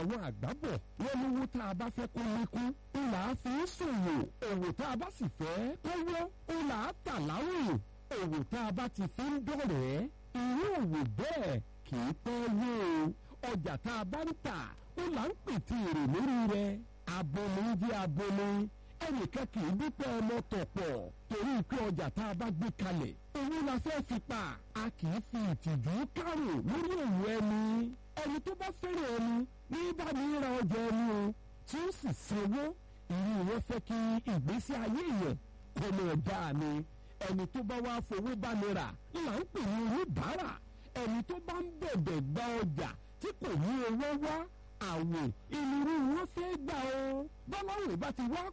àwọn àgbà bọ̀ wọ́n lówó tá a bá fẹ́ kó lékún ó là á fi ń ṣòwò òwò tá a bá sì fẹ́ kówó ó là á tà láwìn òwò tá a bá ti fi ń dọ̀rẹ́ irú òwò bẹ́ẹ̀ kì í pẹ́ wó o ọjà tá a bá ń tà ó là ń pètè èrè lórí rẹ̀ abomi jẹ́ abomi ẹnìkan kì í dúpẹ́ ọmọ tọ̀pọ̀ torí pé ọjà tá a bá gbé kalẹ̀ owó la fẹ́ fi pa a kì í fi ìtìjú kárò lórí òwò ẹni ẹni tó bá fẹ́ràn ẹni ní bá mi ra ọjà ẹni o tí ó sì sanwó ìlú wọn fẹ́ kí ìgbésí ayé yẹn kọ́ mọ̀ dáa ni ẹni tó bá wá fowó bá mi rà là ń pè ní oníbàárà ẹni tó bá ń bẹ̀bẹ̀ gba ọjà tí kò ní owó wá àwìn ìlú wọn fẹ́ gbà o bọ́láwìn bá ti wá